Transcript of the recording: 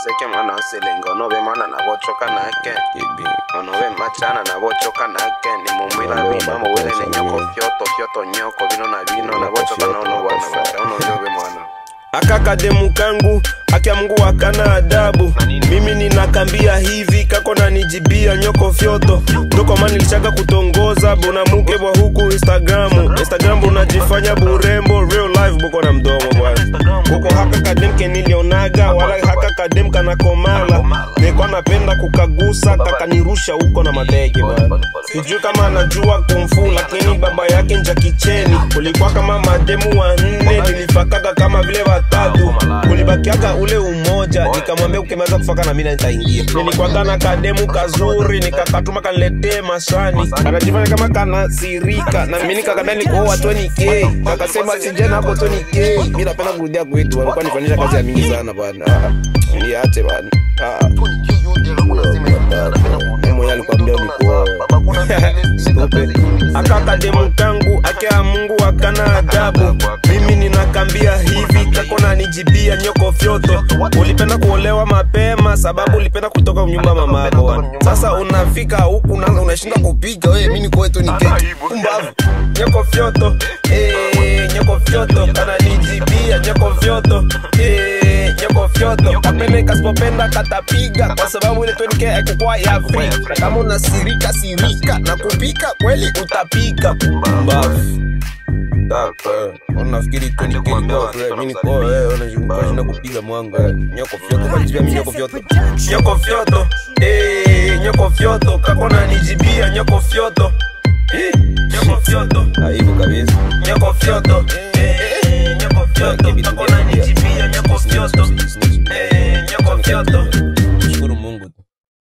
seke mwana osilinga onobe mwana nabochoka nake Ibi. onobe machana nabochoka nake nimumwila bino mowele ne nyoko fyoto fyoto nyoko bino na bino nabochoka nono bwana bata ononyobe mwana akakademu kangu akia Mungu akana adabu mimi ninakambia hivi kako na nijibia nyoko fyoto ndoko mani lichaka kutongoza bona muke bwa huku instagramu instagram unajifanya burembo real life buko na mdomo bwana kuko haka kadem kenilionaga wala haka kadem kanakomala nilikuwa napenda kukagusa kakanirusha huko na madege bwana sijui kama anajua kumfu lakini baba yake njakicheni kulikuwa kama mademu wanne nilifakaga kama vile watatu kulibakiaga ule umoja nikamwambia ukimaliza kufaka na mina nitaingia nilikwaga na kademu kazuri nikakatuma kaniletee masani kanajifanya kama kanasirika na mimi nikakambia nikooa 20k kakasema sijena hapo 20k mi napenda kurudia kwetu alikuwa nifanyisha kazi ya mingi sana bana Ah, niache bana Ah, mmoja alikwambia ulikuoa akakademu kangu akea mungu akana adabu mimi ninakambia hivi kako na nijibia nyoko fyoto ulipenda kuolewa mapema sababu ulipenda kutoka nyumba mamako bwana. sasa unafika huku unaanza unashinda kupiga we mi nikoe tu niketi umbavu nyoko fyoto eh, nyoko fyoto kana nijibia nyoko fyoto eh, nyoko fyoto kapende kasipopenda katapiga kwa sababu ile 20k haikukuwa ya free na kama unasirika sirika na kupika kweli utapika mbavu unafikiri unashinda kupiga mwanga nyoko fyoto kanijibia mi nyoko fyoto nyoko fyoto eh, nyoko fyoto kakona nijibia nyoko fyoto Eh, nyoko fyoto aibu kabisa nyoko fyoto eh, nyoko fyoto kakona nijibia nyoko fyoto eh, nyoko fyoto